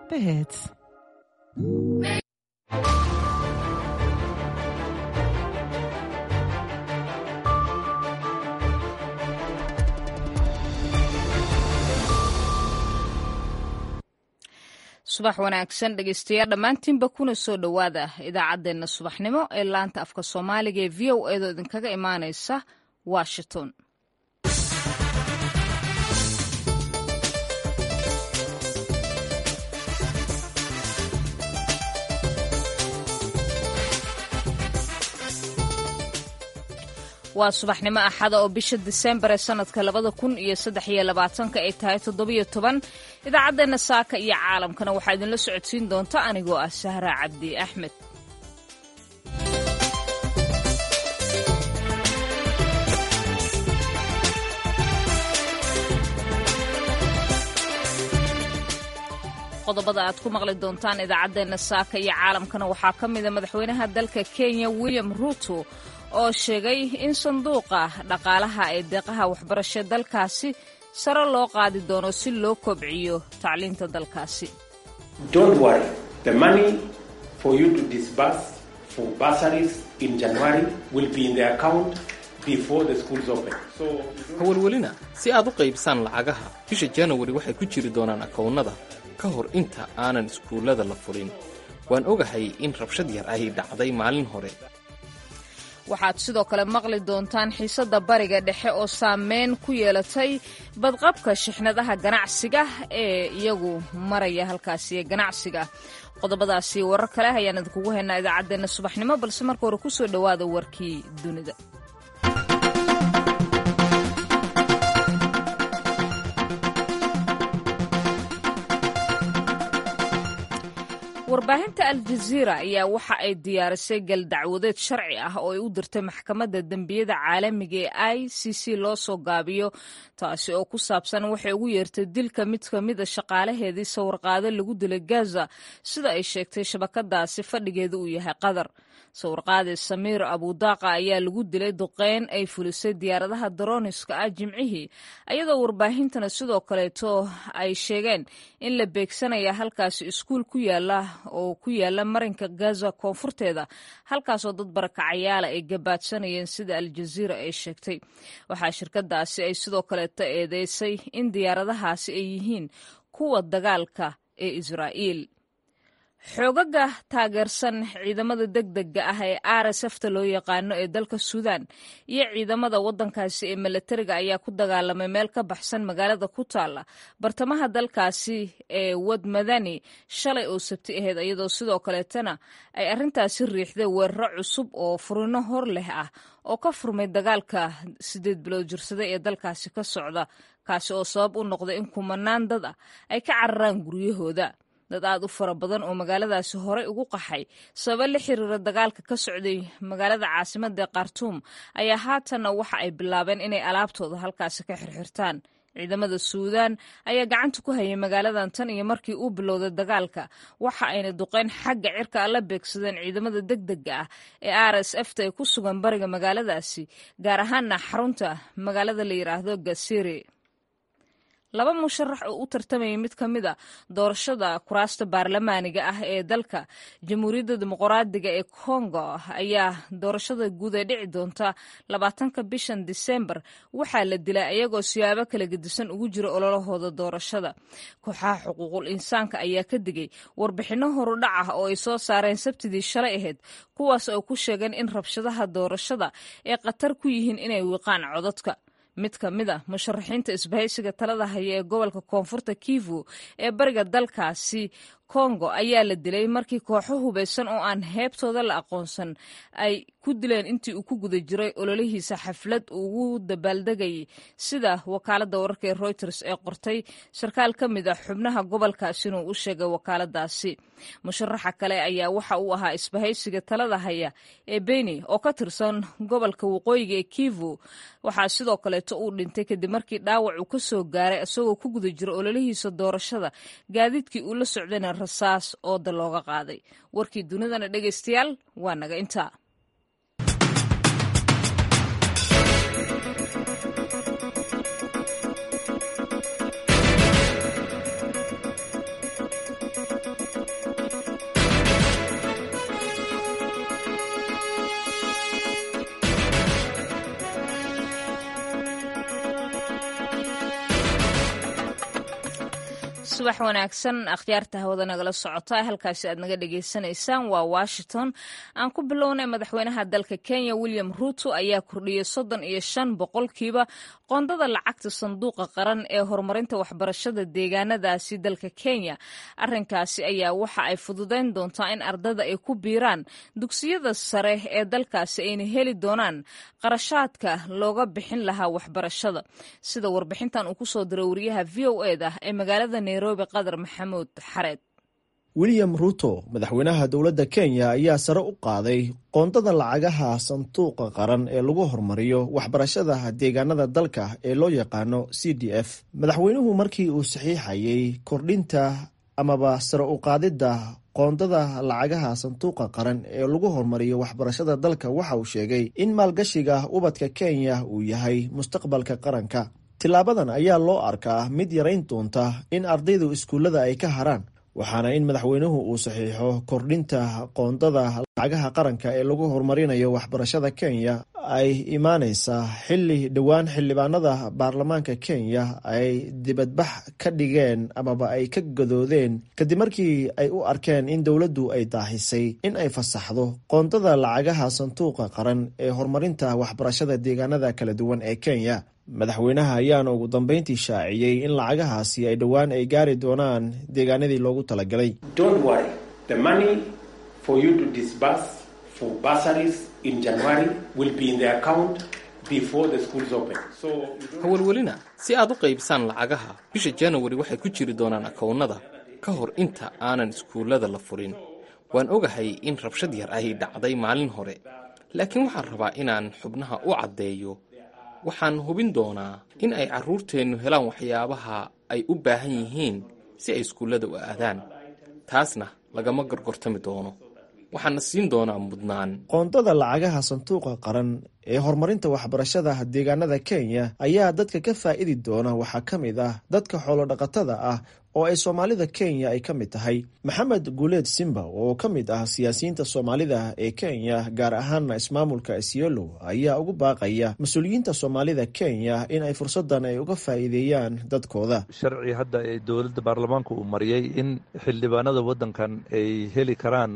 The hits. subax wanaagsan dhegeystayaal dhammaantiinba kuna soo dhowaada idaacaddeenna subaxnimo ee laanta afka soomaaliga ee v o eedoo idinkaga imaanaysa washington waa subaxnimo axada oo bisha disembar ee sanadka labada kun iyo saddex iyo labaatanka ay tahay toddobiyo toban idaacaddeenna saaka iyo caalamkana waxaa idinla socodsiin doonta anigoo ah sahra cabdi axmed qodobada aad ku maqli doontaan idaacaddeenna saaka iyo caalamkana waxaa ka mida madaxweynaha dalka kenya william ruto oo sheegay in sanduuqa dhaqaalaha ee deeqaha waxbarasho dalkaasi sare loo qaadi doono si loo kobciyo tacliinta dalkaasi hawalwelina si aad u qaybsaan lacagaha bisha janawari waxay ku jiri doonaan akownnada ka hor inta aanan iskuullada la fulin waan ogahay in rabshad yar ay dhacday maalin hore waxaad sidoo kale maqli doontaan xiisadda bariga dhexe oo saameyn ku yeelatay badqabka shixnadaha ganacsiga ee iyagu maraya halkaasi ee ganacsiga qodobadaasi warar kale ayaan idinkugu haynaa idaacaddeenna subaxnimo balse marka hore ku soo dhowaada warkii dunida warbaahinta aljaziira ayaa waxa ay diyaarisay galdacwadeed sharci ah oo ay u dirtay maxkamadda dembiyada caalamiga ee i c c loo soo gaabiyo taasi oo ku saabsan waxay ugu yeertay dilka mid ka mida shaqaalaheedii sawirqaado lagu dilay gaza sida ay sheegtay shabakadaasi fadhigeeda uu yahay qatar sawirqaade samiir abudaaqa ayaa lagu dilay duqeyn ay fulisay diyaaradaha daroniska ah jimcihii ayadoo warbaahintana sidoo kaleeto ay sheegeen in la beegsanaya halkaasi iskuul ku yaala oo ku yaala marinka gaza koonfurteeda halkaasoo dad barakacayaala ay gabaadsanayeen sida aljaziira ay sheegtay waxaa shirkadaasi ay sidoo kaleeto eedeysay in diyaaradahaasi ay yihiin kuwa dagaalka ee israa'iil xoogaga taageersan ciidamada degdega ah ee rsfta loo yaqaano ee dalka suudan iyo ciidamada wadankaasi ee milatariga ayaa ku dagaalamay meel ka baxsan magaalada ku taala bartamaha dalkaasi ee wad madani shalay oo sabti ahayd iyadoo sidoo kaleetana ay arintaasi riixday weeraro cusub oo furino hor leh ah oo ka furmay dagaalka sideed bilood jirsaday ee dalkaasi ka socda kaasi oo sabab u noqday in kumanaan dad ah ay ka cararaan guryahooda dad aad u fara badan oo magaaladaasi horey ugu qaxay sababa la xiriira dagaalka ka socday magaalada caasimada ee khartuum ayaa haatanna waxa ay bilaabeen inay alaabtooda halkaasi ka xirxirtaan ciidamada suudaan ayaa gacanta ku hayay magaaladan tan iyo markii uu bilowday dagaalka waxa ayna duqeyn xagga cirka la beegsadeen ciidamada degdega ah ee r s f ta ee ku sugan bariga magaaladaasi gaar ahaana xarunta magaalada la yidhaahdo gasiri laba musharax oo u tartamayay mid ka mid a doorashada kuraasta baarlamaaniga ah ee dalka jamhuuriyadda dimuqraadiga ee kongo ayaa doorashada guud ee dhici doonta labaatanka bishan disembar waxaa la dilay ayagoo siyaabo kala gedisan ugu jira ololahooda doorashada kooxaha xuquuqul insaanka ayaa ka digay warbixinno horudhac ah oo ay soo saareen sabtidii shalay ahayd kuwaas oo ku sheegeen in rabshadaha doorashada ay khatar ku yihiin inay wiiqaan codadka mid ka mid a musharaxiinta isbahaysiga talada haya ee gobolka koonfurta kivu ee bariga dalkaasi kongo ayaa la dilay markii kooxo hubaysan oo aan heebtooda la aqoonsan ay ku dileen intii uu ku guda jiray ololihiisa xaflad ugu dabaaldegayay sida wakaaladda wararka ee reuters ee qortay sarkaal ka mid a xubnaha gobolkaasina uu u sheegay wakaaladaasi musharaxa kale ayaa waxa uu ahaa isbahaysiga talada haya ee beni oo ka tirsan gobolka waqooyiga ee kivu waxaa sidoo kaleeto uu dhintay kadib markii dhaawac uu ka soo gaaray isagoo ku guda jira ololihiisa doorashada gaadiidkii uu la socdayna rasaas ooda looga qaaday warkii dunidana dhegaystayaal waa naga intaa subax wanaagsan akhyaarta hawada nagala socota halkaasi aad naga dhagaysanaysaan waa washington aan ku bilownay madaxweynaha dalka kenya william ruuto ayaa kordhiyey soddon iyo shan boqolkiiba qoondada lacagta sanduuqa qaran ee horumarinta waxbarashada deegaanadaasi dalka kenya arinkaasi ayaa waxa ay fududayn doontaa in ardada ay ku biiraan dugsiyada sare ee dalkaasi ayna heli doonaan qarashaadka looga bixin lahaa waxbarashada sida warbixintan uu kusoo diray wariyaha v o eda ee magaalada nairobi qadar maxamuud xareed william ruuto madaxweynaha dowladda kenya ayaa sare u qaaday qoondada lacagaha sanduuqa qaran ee lagu horumariyo waxbarashada deegaanada dalka ee loo yaqaano c d f madaxweynuhu markii uu saxiixayay kordhinta amaba sare u qaadidda qoondada lacagaha sanduuqa qaran ee lagu horumariyo waxbarashada dalka waxa uu sheegay in maalgashiga ubadka kenya uu yahay mustaqbalka qaranka tilaabadan ayaa loo arkaa mid yarayn doonta in ardaydu iskuullada ay ka haraan waxaana in madaxweynuhu uu saxiixo kordhinta qoondada lacagaha qaranka ee lagu horumarinayo waxbarashada kenya ay imaaneysaa xilli dhowaan xildhibaanada baarlamaanka kenya ay dibadbax ka dhigeen amaba ay ka gadoodeen kadib markii ay u arkeen in dowladdu ay daahisay in ay fasaxdo qoondada lacagaha sanduuqa qaran ee horumarinta waxbarashada deegaanada kala duwan ee kenya madaxweynaha ayaana ugu dambeyntii shaaciyey in lacagahaasi ay dhowaan ay gaari doonaan deegaanadii loogu talagalay hawalwelina si aad u qaybsaan lacagaha bisha janawari waxay ku jiri doonaan akoonnada ka hor inta aanan iskuullada la furin waan ogahay in rabshad yar ay dhacday maalin hore laakiin waxaan rabaa inaan xubnaha u caddeeyo waxaan hubin doonaa in ay carruurteennu helaan waxyaabaha ay u baahan yihiin si ay iskuullada u aadaan taasna lagama gorgortami doono waxaana siin doonaa mudnaan qoondada lacagaha sanduuqa qaran ee horumarinta waxbarashada deegaanada kenya ayaa dadka ka faa'idi doona waxaa ka mid ah dadka xoolodhaqatada ah oo ay soomaalida kenya ay ka mid tahay maxamed guuleed simba oo ka mid ah siyaasiyiinta soomaalida ee kenya gaar ahaana ismaamulka isiolo ayaa ugu baaqaya mas-uuliyiinta soomaalida kenya in ay fursadan ay uga faa'iideeyaan dadkooda sharci hadda ee dowladda baarlamaanka uu mariyey in xildhibaanada waddankan ay heli karaan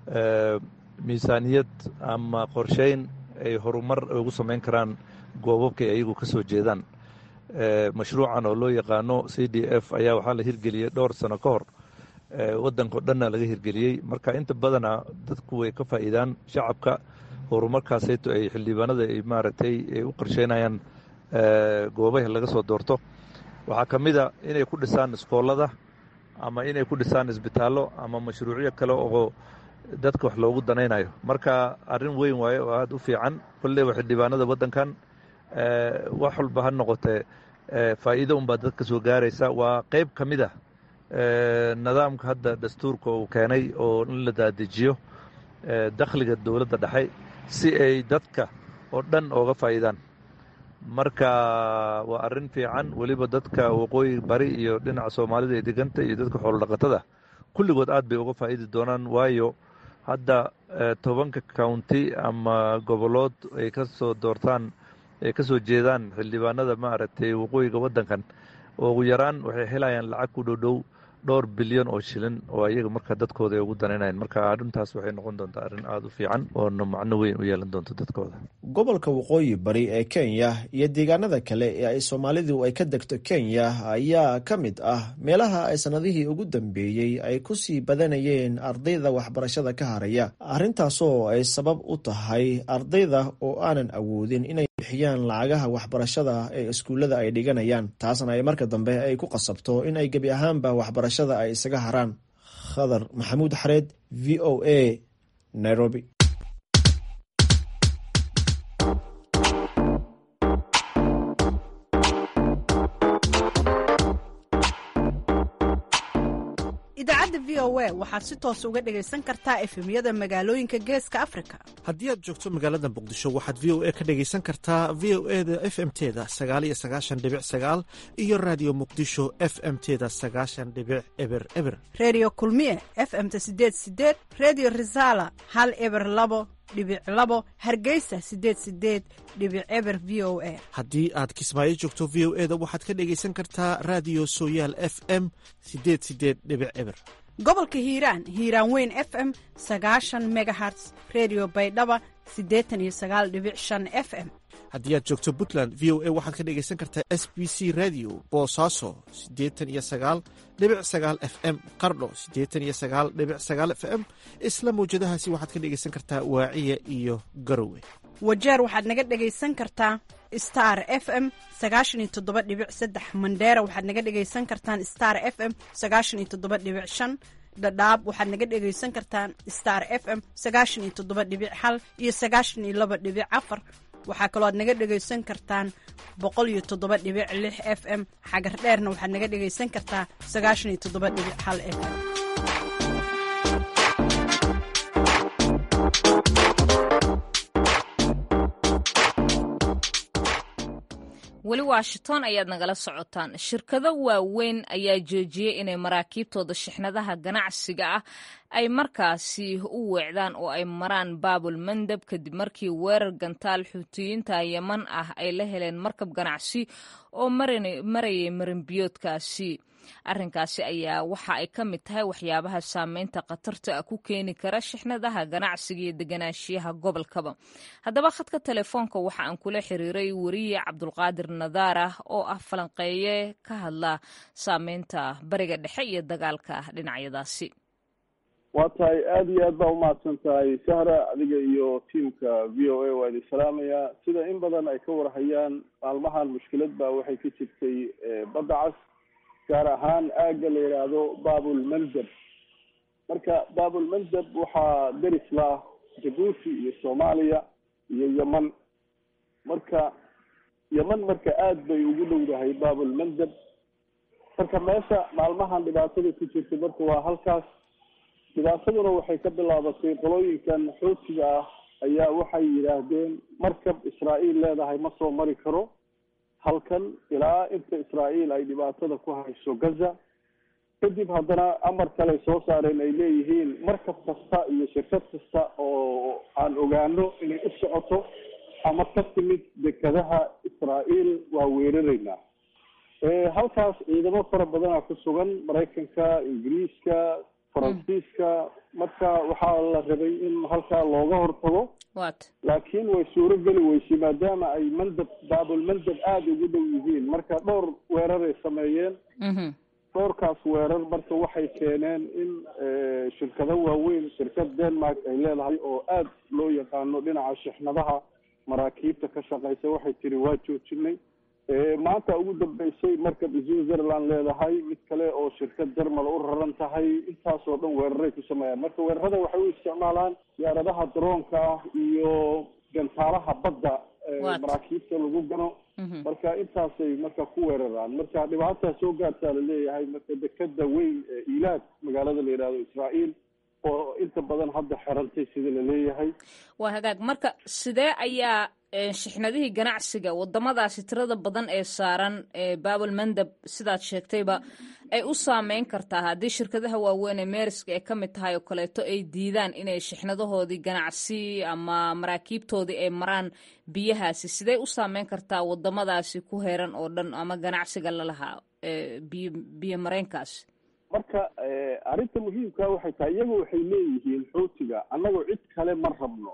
miisaaniyad ama qorsheyn ay horumar ugu samayn karaan goobabkay ayagu ka soo jeedaan mashruucan oo loo yaqaano c d f ayaa waxaa la hirgeliyey dhowr sano ka hor waddankao dhanna laga hirgeliyey marka inta badana dadku way ka faa'iidaan shacabka horumarkaasayto ay xildhibaanada ay maaragtay ay u qorsheynayaan goobaha laga soo doorto waxaa ka mid a inay ku dhisaan iskoolada ama inay ku dhisaan isbitaallo ama mashruucyo kale oo dadka wax loogu danaynayo marka arrin weyn waaye oo aada u fiican kolleyba xildhibaanada waddankan wax walba ha noqotee faa'iido unbaa dadka soo gaaraysa waa qeyb ka mid ah nidaamka hadda dastuurka uu keenay oo in la daadejiyo dakhliga dowladda dhexe si ay dadka oo dhan ooga faa'iidaan marka waa arrin fiican weliba dadka waqooyi bari iyo dhinaca soomaalida ee deganta iyo dadka xoolodhaqatada kulligood aad bay uga faa'idi doonaan waayo hadda tobanka county ama gobolood ay ka soo doortaan ay ka soo jeedaan xildhibaanada maaragtay waqooyiga waddankan ugu yaraan waxay helayaan lacag ku dhowdhow dhowr bilyan oo shilin oo ayaga marka dadkooda ay ugu danaynayan marka arrintaas waxay noqon doontaa arrin aada u fiican oona macno weyn u yeelan doonto dadkooda gobolka waqooyi bari ee kenya iyo deegaanada kale ee ay soomaalidu ay ka degto kenya ayaa ka mid ah meelaha ay sannadihii ugu dambeeyey ay kusii badanayeen ardayda waxbarashada ka haraya arrintaasoo ay sabab u tahay ardayda oo aanan awoodin inay bixiyaan lacagaha waxbarashada ee iskuullada ay dhiganayaan taasna ay marka dambe ay ku qasabto in ay gebi ahaanba waxbarashada ay isaga haraan khadar maxamuud xareed v o a nairobi idaacadda v o a waxaad si toos uga dhegaysan kartaa efemyada magaalooyinka geeska afrika haddii aad joogto magaalada muqdisho waxaad v o a ka dhegaysan kartaa v o e da f m teda sagaal iyo sagaashan dhibic sagaal iyo raadiyo muqdisho f m teda sagaashan dhibic eber eber redio kulmiye f m ta sideed sideed redio resala hal eber labo dhibic labo hargeysa sideed sideed dhibic eber v o a haddii aad kismaayo joogto v o eda waxaad ka dhegaysan kartaa raadiyo sooyaal f m sideed sideed dhibic eber gobolka hiiraan hiiraan weyn f m sagaashan megaherts redio baydhaba siddeetan iyo sagaal dhibic shan f m haddii aad joogto puntland v o a waxaad ka dhegaysan kartaa s b c radio boosaaso siddeetan iyo sagaal dhibic sagaal f m qardho siddeetan iyo sagaal dhibic sagaal f m isla mawjadahaasi waxaad ka dhegaysan kartaa waaciya iyo garowe wajeer waxaad naga dhegaysan kartaa star f m sagaashan iyo toddoba dhibic saddex mandheera waxaad naga dhegaysan kartaan star f m sagaashan iyo toddoba dhibic shan dhadhaab waxaad naga dhegaysan kartaan star f m sagaashan iyo toddoba dhibic hal iyo sagaashan iyo laba dhibic afar waxaa kaloo aad naga dhegaysan kartaan boqol iyo toddoba dhibic lix f m xagar dheerna waxaad naga dhegaysan kartaa sagaashan iyo toddoba dhibic hal f m weli washington ayaad nagala socotaan shirkado waaweyn ayaa joojiyey inay maraakiibtooda shixnadaha ganacsiga ah ay markaasi u weecdaan oo ay maraan baabul mandab kadib markii weerar gantaal xuutiyiinta yeman ah ay la heleen markab ganacsi oo marayay marinbiyoodkaasi arrinkaasi ayaa waxa ay ka mid tahay waxyaabaha saameynta khatarta ah ku keeni kara shixnadaha ganacsiga iyo deganaanshiyaha gobolkaba haddaba khadka telefoonka waxa aan kula xiriiray weriye cabdulqaadir nadaar ah oo ah falanqeeye ka hadla saameynta bariga dhexe iyo dagaalka dhinacyadaasi waa tahay aada iyo aad baa umahadsan tahay sahra adiga iyo tiamka v o a waa idin salaamayaa sida in badan ay ka warhayaan maalmahan mushkilad baa waxay ka jirtay badda cas gaar ahaan aagga la yidhaahdo babul mandab marka babul mandab waxaa deris lah jabuuti iyo soomaaliya iyo yeman marka yeman marka aada bay ugu dhowdahay babul mandab marka meesha maalmahan dhibaatada ku jirta marka waa halkaas dhibaataduna waxay ka bilaabatay qolooyinkan xoutiga ah ayaa waxay yidhaahdeen markab israa'iil leedahay ma soo mari karo halkan ilaa inta israa'iil ay dhibaatada ku hayso gaza kadib haddana amar kale soo saareen ay leeyihiin markab kasta iyo shirkad kasta oo aan ogaano inay u socoto ama ka timid dekadaha israa'iil waa weeraraynaa halkaas ciidamo fara badana ku sugan maraykanka ingiriiska faransiiska marka waxaa la rabay in halkaa looga hortago laakiin way suuro geli weysay maadaama ay mandab baabul mandab aada ugu dhow yihiin marka dhowr weeraray sameeyeen dhowrkaas weerar marka waxay keeneen in shirkado waaweyn shirkad denmark ay leedahay oo aada loo yaqaano dhinaca shixnadaha maraakiibta ka shaqeysa waxay tiri waa joojinay maanta ugu dambeysay markab switzerland leedahay mid kale oo shirkad jermal u raran tahay intaasoo dhan weeraray ku sameeyaan marka weerarada waxay u isticmaalaan diyaaradaha daroonka ah iyo gantaalaha badda maraakiibta lagu gano marka intaasay marka ku weeraraan marka dhibaataa soo gaartaa laleeyahay marka dekeda weyn ee ilaad magaalada la yidhahdo israa'iil oo inta badan hadda xerantay sida laleeyahay waa hagaag marka sidee ayaa shixnadihii ganacsiga wadamadaasi tirada badan ee saaran babul mandab sidaad sheegtayba ay u saameyn kartaa haddii shirkadaha waaweyn ee meeriska ee ka mid tahay oo kaleeto ay diidaan inay shixnadahoodii ganacsi ama maraakiibtoodii ay maraan biyahaasi sidee u saameyn kartaa wadamadaasi ku heeran oo dhan ama ganacsiga lalahaa biyo biyo mareenkaasi marka arrinta muhiimka waxay tahay iyagu waxay leeyihiin xuutiga annagoo cid kale ma rabno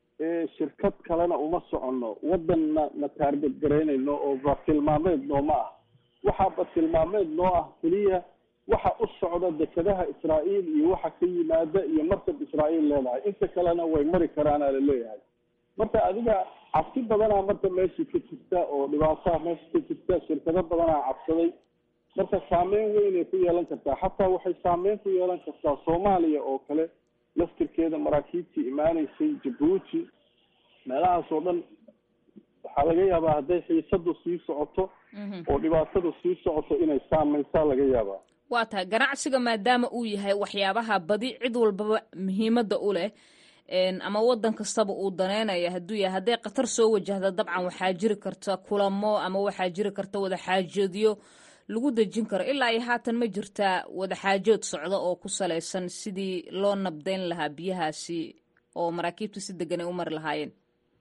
shirkad kalena uma soconno wadanna na taarget garaynayno oo batilmaameed nooma ah waxaa batilmaameed noo ah keliya waxa u socda dekadaha israa'iil iyo waxa ka yimaada iyo markab israa'iil leedahay inta kalena way mari karaana laleeyahay marka adiga cabsi badanaa marka meesha ka jirta oo dhibaataha meesha ka jirta shirkado badanaa cabsaday marka saameyn weynay ku yeelan kartaa xataa waxay saameyn ku yeelan kartaa soomaaliya oo kale laftirkeeda maraakiibtii imaanaysay jabuuti meelahaas oo dhan waxaa laga yaabaa hadday xiisadu sii socoto oo dhibaatadu sii socoto inay saameysaa laga yaabaa waa tahay ganacsiga maadaama uu yahay waxyaabaha badi cid walbaba muhiimadda u leh ama wadan kastaba uu daneynaya hadduu yahay hadday khatar soo wajahda dabcan waxaa jiri karta kulamo ama waxaa jiri karta wadaxaajoodyo lagu dejin karo ilaa iyo haatan ma jirtaa wadaxaajood socda oo ku salaysan sidii loo nabdayn lahaa biyahaasi oo maraakiibta si degan ay u mari lahaayeen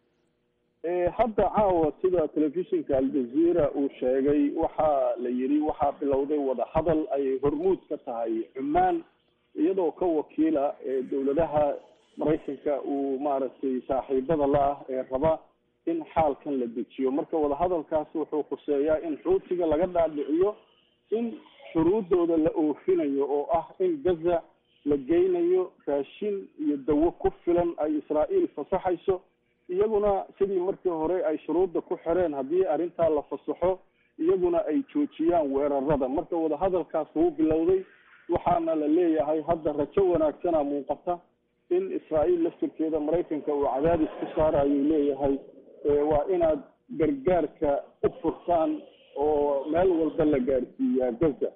hadda caawa sida telefishinka aljazeera uu sheegay waxaa la yidhi waxaa bilowday wadahadal ay hormuud ka tahay cumaan iyadoo ka wakiila dowladaha maraykanka uu maaragtay saaxiibada la ah ee raba in xaalkan la dejiyo marka wadahadalkaasi wuxuu khuseeyaa in xuutiga laga dhaadhiciyo in shuruudooda la oofinayo oo ah in gaza la geynayo raashin iyo dawo ku filan ay israa'iil fasaxayso iyaguna sidii markii hore ay shuruudda ku xireen haddii arrintaa la fasaxo iyaguna ay joojiyaan weerarada marka wadahadalkaas wuu bilowday waxaana la leeyahay hadda rajo wanaagsana muuqata in israa'iil laftirkeeda maraykanka uu cadaadis ku saara ayuu leeyahay waa inaad gargaarka u furtaan oo meel walba la gaarsiiyaa gaza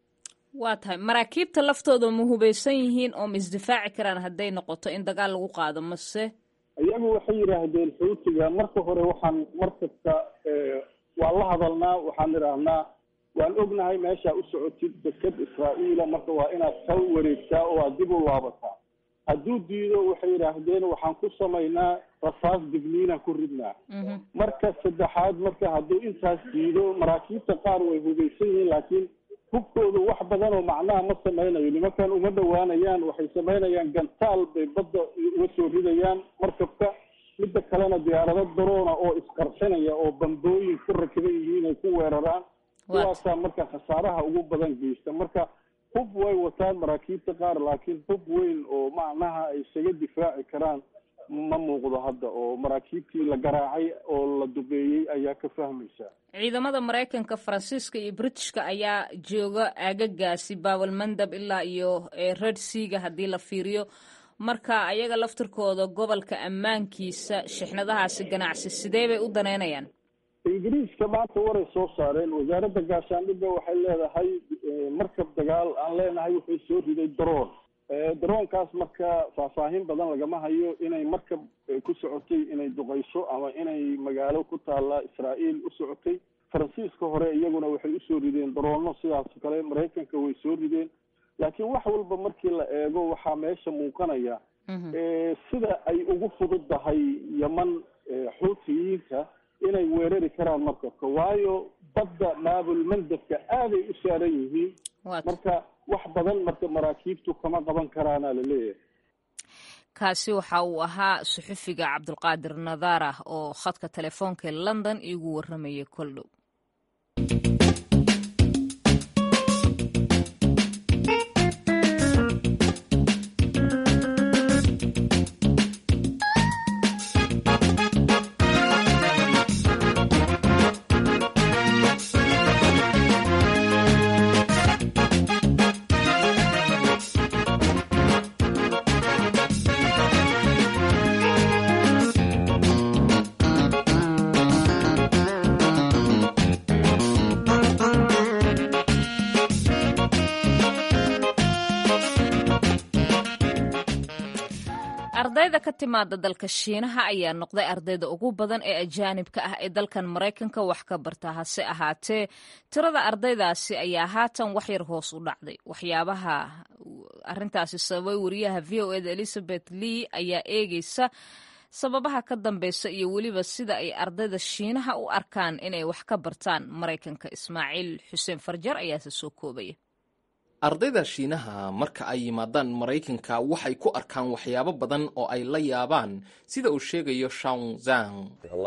waa tahay maraakiibta laftooda ma hubaysan yihiin oo ma isdifaaci karaan hadday noqoto in dagaal lagu qaado mase iyagu waxay yidhaahdeen xuutiga marka hore waxaan markasta waan la hadalnaa waxaan idhaahnaa waan ognahay meeshaa u socotid deked israa'iila marka waa inaad ka wareegtaa oo aad dib u laabataa hadduu diido waxay yidhaahdeen waxaan ku samaynaa rasaas digniinaan ku ridnaa marka saddexaad marka hadduu intaas diido maraakiibta qaar way hubaysan yihiin laakiin hubkoodu wax badan oo macnaha ma samaynayo nimankan uma dhowaanayaan waxay samaynayaan gantaal bay badda uga soo ridayaan markabka midda kalena diyaarado daroona oo isqarxinaya oo bambooyin ku rakiban yihiin ay ku weeraraan kuwaasaa marka khasaaraha ugu badan geysta marka hub way wataan maraakiibta qaar laakiin hub weyn oo macnaha ay isaga difaaci karaan ma muuqdo hadda oo maraakiibtii la garaacay oo la dubeeyey ayaa ka fahmaysa ciidamada maraykanka faransiiska iyo britishka ayaa jooga aagagaasi baabalmandab ilaa iyo red seaga haddii la fiiriyo marka ayaga laftirkooda gobolka ammaankiisa shixnadahaasi ganacsi sidee bay u daneynayaan ingiriiska maanta waray soo saareen wasaaradda gaashaandhigga waxay leedahay markab dagaal aan leenahay wuxuu soo riday daroon daroonkaas marka faahfaahin badan lagama hayo inay markab ku socotay inay duqayso ama inay magaalo ku taalla israa'iil u socotay faransiiska hore iyaguna waxay usoo rideen daroono sidaas kale maraykanka way soo rideen laakiin wax walba markii la eego waxaa meesha muuqanaya sida ay ugu fududdahay yeman xuutiyiinta inay weerari karaan markabka waayo badda maabulmandabka aaday u saaran yihiin marka wax badan marka maraakiibtu kama qaban karaana la leeyahay kaasi waxa uu ahaa suxufiga cabdulqaadir nadaara oo khadka telefoonka ee london iigu warramayay koldhow ardayda ka timaada dalka shiinaha ayaa noqday ardayda ugu badan ee ajaanibka ah ee dalkan maraykanka wax ka barta hase ahaatee tirada ardaydaasi ayaa haatan waxyar hoos u dhacday waxyaabaha arintaasi sababay wariyaha v o eda elizabeth lee ayaa eegeysa sababaha ka dambeysa iyo weliba sida ay ardayda shiinaha u arkaan inay wax ka bartaan maraykanka ismaaciil xuseen farjar ayaase soo koobaya ardayda shiinaha marka ay yimaadaan maraykanka waxay ku arkaan waxyaabo badan oo ay la yaabaan sida uu sheegayo shawn zang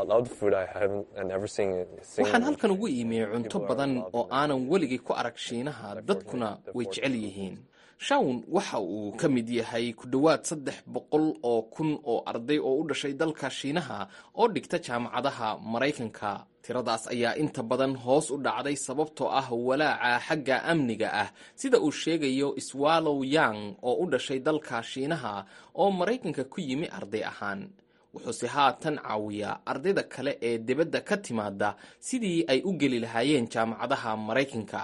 waxaan halkan ugu iimiyey cunto badan oo aanan weligay ku arag shiinaha dadkuna way jecel yihiin shawn waxa uu ka mid yahay ku dhowaad saddex boqol oo kun oo arday oo u dhashay dalka shiinaha oo dhigta jaamacadaha maraykanka tiradaas ayaa inta badan hoos u dhacday sababtoo ah walaaca xagga amniga ah sida uu sheegayo swallow yang oo u dhashay dalka shiinaha oo maraykanka ku yimi arday ahaan wuxuuse haatan caawiyaa ardayda kale ee dibadda ka timaada sidii ay u geli lahaayeen jaamacadaha maraykanka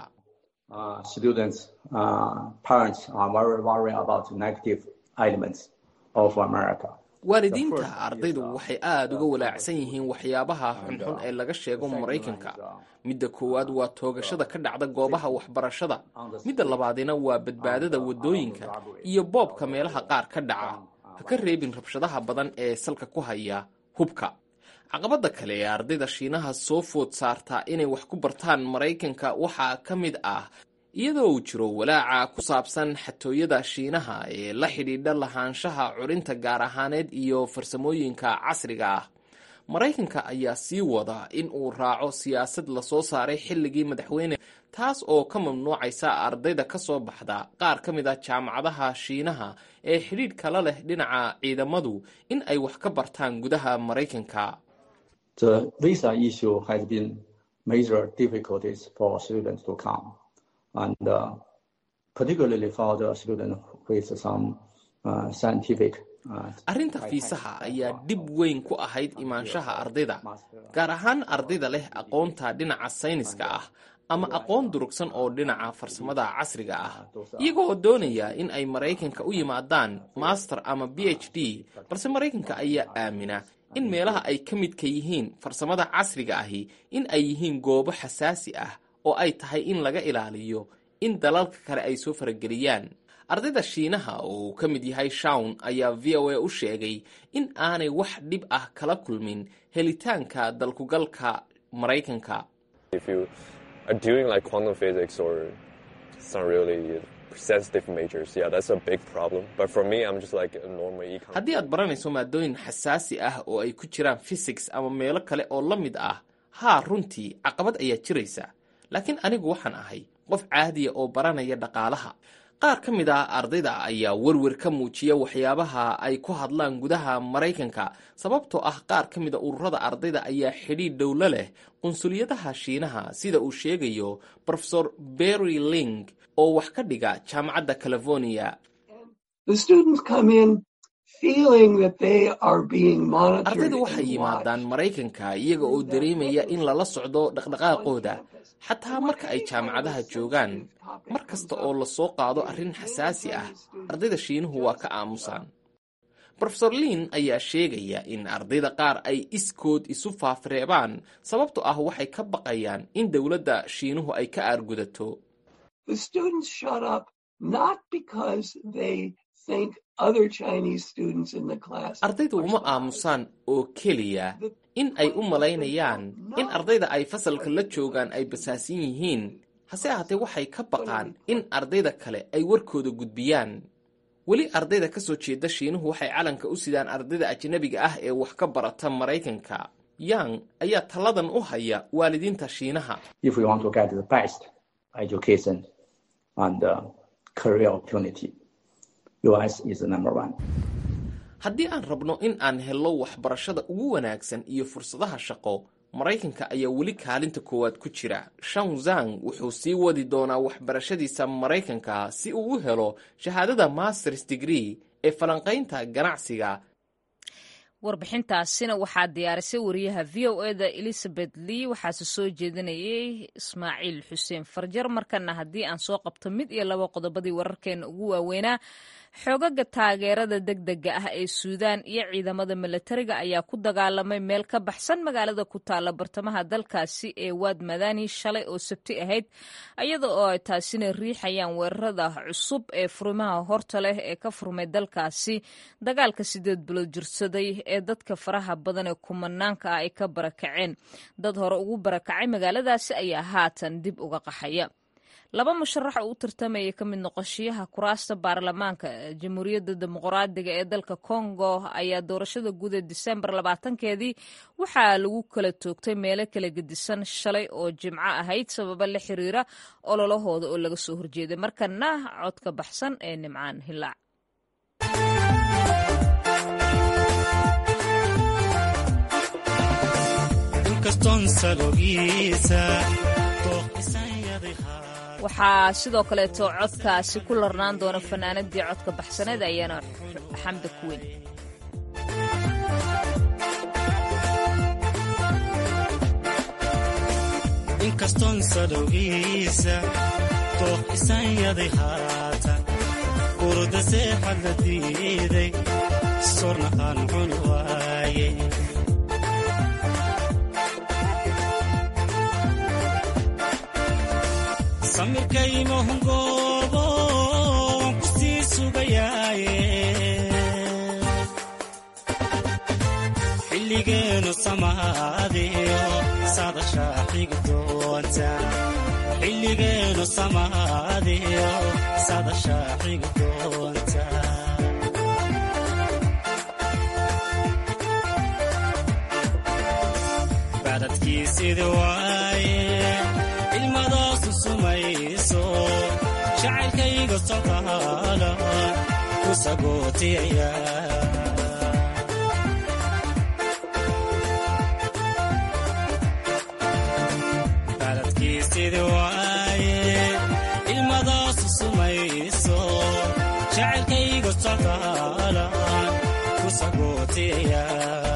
waalidiinta ardaydu waxay aada uga walaacsan yihiin waxyaabaha xunxun ee laga sheego maraykanka midda koowaad waa toogashada ka dhacda goobaha waxbarashada midda labaadina waa badbaadada waddooyinka iyo boobka meelaha qaar ka dhaca ha ka reebin rabshadaha badan ee salka ku haya hubka caqabadda kale ee ardayda shiinaha soo food saartaa inay wax ku bartaan maraykanka waxaa ka mid ah iyadoo uu jiro walaaca ku saabsan xatooyada shiinaha ee la xidhiidha lahaanshaha curinta gaar ahaaneed iyo farsamooyinka casriga ah maraykanka ayaa sii wada in uu raaco siyaasad lasoo saaray xilligii madaxweyne taas oo ka mamnuucaysa ardayda ka soo baxda qaar ka mid a jaamacadaha shiinaha ee xidhiidh kala leh dhinaca ciidamadu in ay wax ka bartaan gudaha maraykanka The visa issue has been major difficulties for students to come, and uh, particularly for the students with some uh, scientific. Uh, arrinta fiisaha ayaa dhib weyn ku ahayd imaanshaha ardayda gaar ahaan ardayda leh aqoonta dhinaca sayniska ah ama aqoon durugsan oo dhinaca farsamada casriga ah iyagoo doonaya in ay maraykanka u yimaadaan master ama b h d balse maraykanka ayaa aamina in meelaha ay ka midka yihiin farsamada casriga ahi in ay yihiin goobo xasaasi ah oo ay tahay in laga ilaaliyo in dalalka kale ay soo farageliyaan ardayda shiinaha oo uu ka mid yahay shawn ayaa v o a u sheegay in aanay wax dhib ah kala kulmin helitaanka dalkugalka maraykanka haddii aad baranayso maadooyin xasaasi ah oo ay ku jiraan physics ama meelo kale oo la mid ah haa runtii caqabad ayaa jiraysa laakiin anigu waxaan ahay qof caadiya oo baranaya dhaqaalaha qaar ka mid ah ardayda ayaa werwer ka muujiya waxyaabaha ay ku hadlaan gudaha maraykanka sababtoo ah qaar ka mid a ururada ardayda ayaa xidhiidh dhowlo leh qunsuliyadaha shiinaha sida uu sheegayo rofesor berry ling oo wax ka dhiga jaamacadda california ardaydu waxay yimaadaan maraykanka iyaga oo dareemaya in lala socdo dhaqdhaqaaqooda xataa marka ay jaamacadaha joogaan mar kasta oo lasoo qaado arrin xasaasi ah ardayda shiinuhu waa ka aamusaan rofesor liin ayaa sheegaya in ardayda qaar ay iskood isu faafreebaan sababtoo ah waxay ka baqayaan in dowladda shiinuhu ay ka aargudato ardaydu uma aamusaan oo keliya in ay u malaynayaan in ardayda ay fasalka la joogaan ay basaasan yihiin hase ahaatee waxay ka baqaan in ardayda kale ay warkooda gudbiyaan weli ardayda ka soo jeeda shiinuhu waxay calanka u sidaan ardayda ajnabiga ah ee wax ka barata maraykanka yang ayaa talladan u haya waalidiinta shiinaha haddii aan rabno in aan helno waxbarashada ugu wanaagsan iyo fursadaha shaqo maraykanka ayaa weli kaalinta koowaad ku jira shanzang wuxuu sii wadi doonaa waxbarashadiisa maraykanka si uu u helo shahaadada masters degree ee falanqaynta ganacsiga warbixintaasina waxaa diyaarisay wariyaha v o eda elizabeth lee waxaase soo jeedinayay ismaaciil xuseen farjar markana haddii aan soo qabto mid iyo laba qodobadii wararkeena ugu waaweynaa xoogaga taageerada degdega ah ee suudaan iyo ciidamada milatariga ayaa ku dagaalamay meel ka baxsan magaalada ku taalla bartamaha dalkaasi ee waad madani shalay oo sabti ahayd iyada oo ay taasina riixayaan weerarada cusub ee furimaha horta leh ee ka furmay dalkaasi dagaalka sideed bilood jirsaday ee dadka faraha badan ee kumanaanka ah ay ka barakaceen dad hore ugu barakacay magaaladaasi ayaa haatan dib uga qaxaya laba musharax oo u tartamaya ka mid noqoshiyaha kuraasta baarlamaanka jamhuuriyadda dimuqraadiga ee dalka congo ayaa doorashada guud ee disembar labaatankeedii waxaa lagu kala toogtay meelo kala gedisan shalay oo jimco ahayd sababa la xiriira ololahooda oo laga soo horjeeday markana codka baxsan ee nimcaan hilaac waxaa sidoo kaleeto codkaasi ku larnaan doona fanaanadii codka baxsaneed ayaana xamda kuweyn inkastoon sadowgiisa dooq isanyaday haatan urda seexad la diiday sorna aan cuni waaye samirkaymahungoobo waan ku sii sugayaaye xilligeenu samaadiyo sadashaa xigi doonta xilligeenu samaadiyo sadashaa xigi doonta bacdadkiisidi waaye ilmadaasu sumayso jacaylkayga socdaala ku sagootiyaya bacdadkiisidi waaye ilmadaasu sumayso jacaylkayga socdaala ku sagootiyaya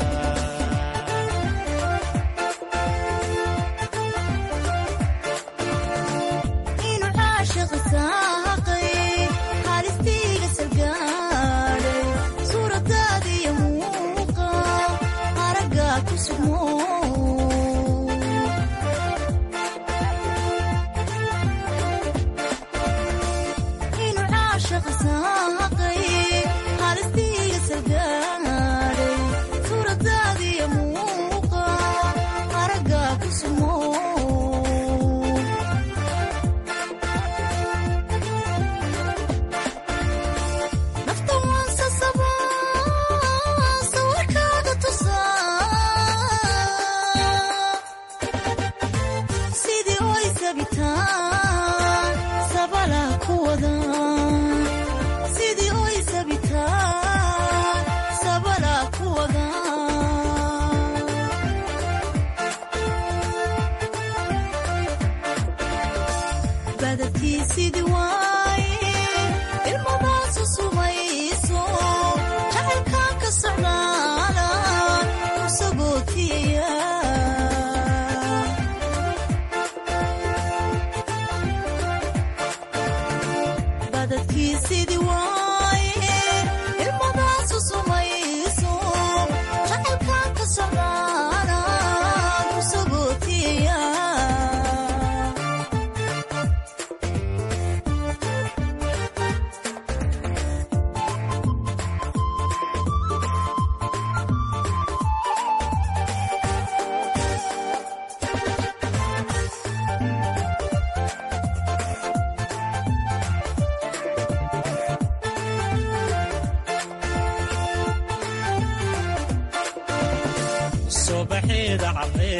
subaxeeda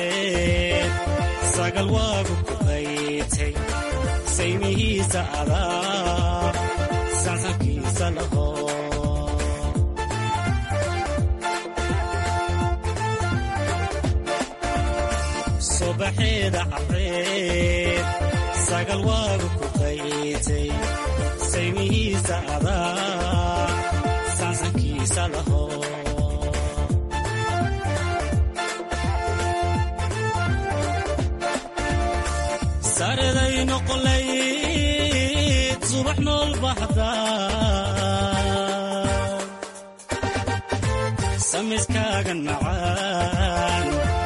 caddeed sagal waagu ku qaytay saymihiisa adaa sansankiisa laho subaxeeda caddeed sagal waagu ku qaytay saymihiisa adaa sansankiisa laho sareday noqolayd subax nool baxda samiskaagan macaan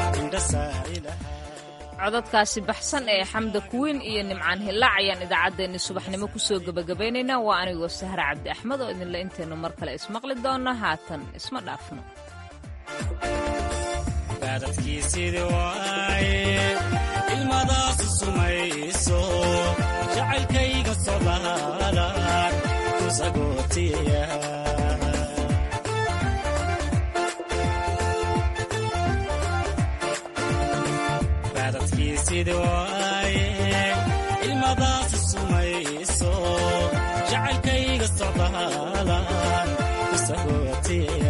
codadkaasi baxsan ee xamda kuwiin iyo nimcaan hillaac ayaan idaacaddeenni subaxnimo kusoo gebagabaynaynaa waa anigoo sahra cabdi axmed oo idinle intaynu mar kale ismaqli doonno haatan isma dhaafno baadadkiisidii waaye ilmadaasu sumayso jacaylkayga sodaalan ku sagootiya baadadkiisidii waaye ilmadaasu sumayso jacaylkayga sodaalan ku sagootiya